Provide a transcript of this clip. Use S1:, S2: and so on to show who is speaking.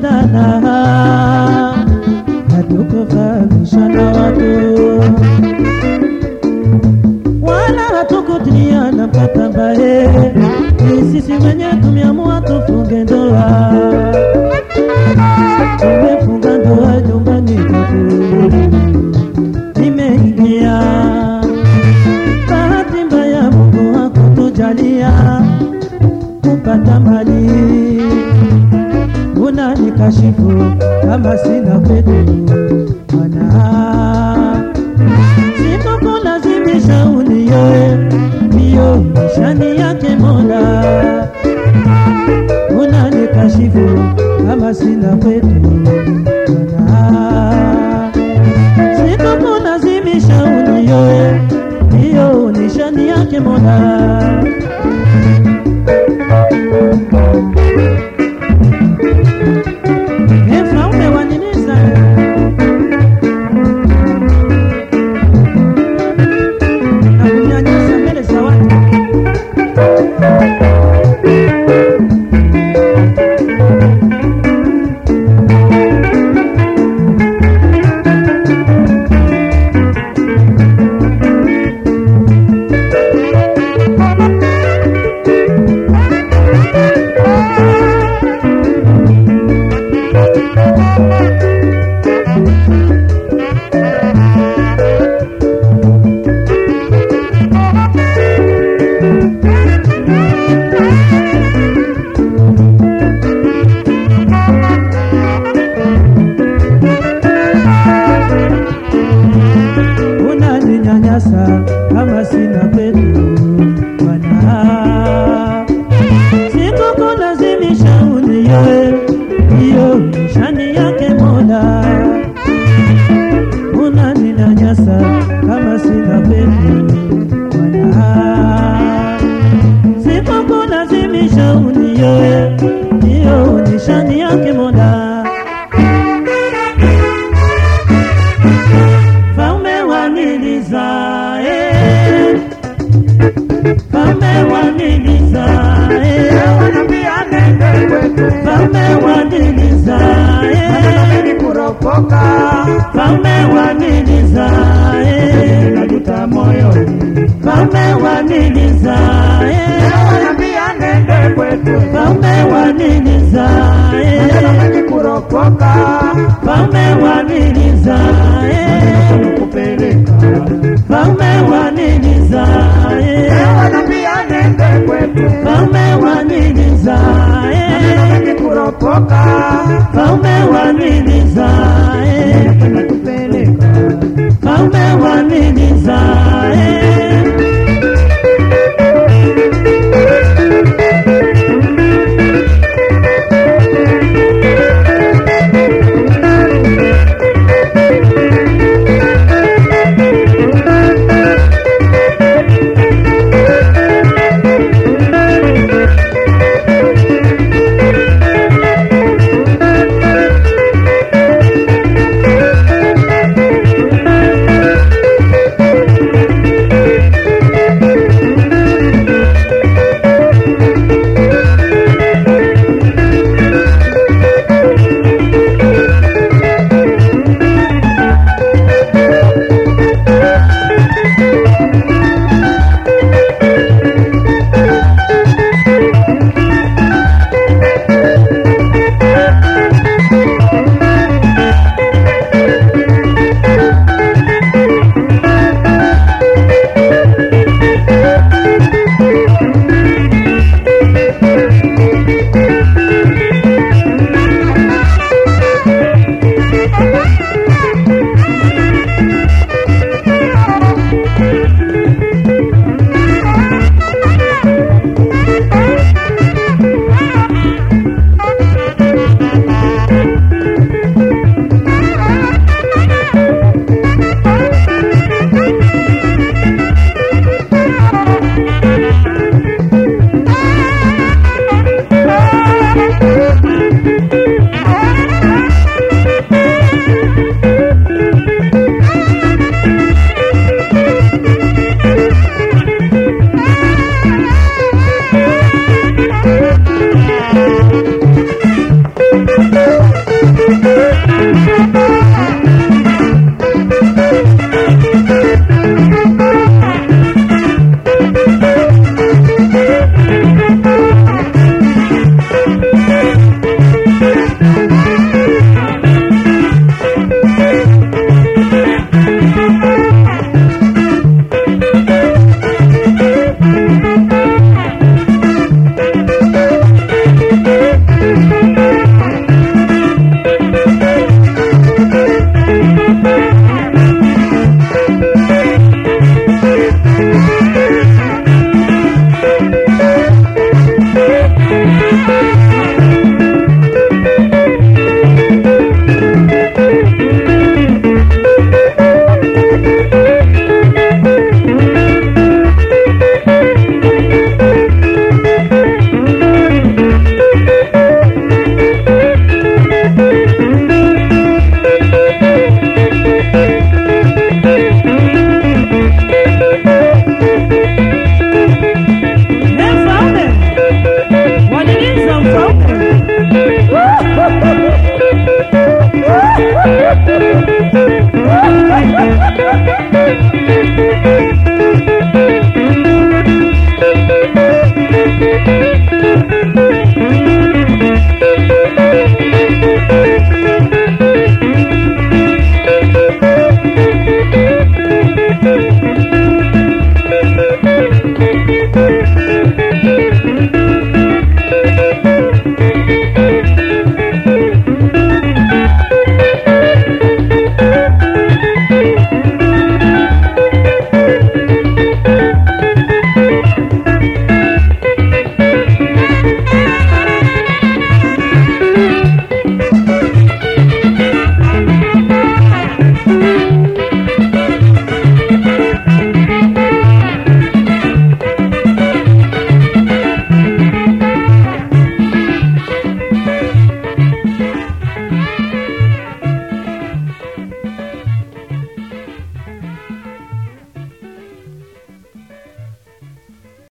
S1: tukionana hatukufahamishana watu wala hatukutiliana mkataba ni sisi wenye tumeamua tufunge ndoa tumefunga ndoa nyumbani kwetu nimeingia bahati mbaya Mungu hakutujalia kupata mali unanikashifu kama sina petu mana sikukulazimisha unioe hiyo nishani yake Mola unanikashifu kama sina petu mana sikukulazimisha unioe hiyo nishani yake Mola Efra umewaniliza na kunyanyasa mbele za watu. unaninyanyasa kama sina petu bwana sikukulazimisha unioe hiyo nishani yake mola unaninyanyasa kama sina petu bwana sikukulazimisha unioe hiyo nishani yake mola Faume waniliza eh. Faume waniliza eh.
S2: Wanambia nende kwetu,
S1: Faume waniliza eh.
S2: mimi kuropoka,
S1: Faume waniliza eh.
S2: najuta moyoni.
S1: Faume waniliza eh.
S2: Wanambia nende kwetu,
S1: Faume waniliza eh.
S2: mimi kuropoka,
S1: Faume waniliza eh.
S2: kupeleka.
S1: Faume waniliza eh.
S2: Wanambia nende kwetu,
S1: Faume waniliza eh.
S2: mimi kuropoka,
S1: Faume waniliza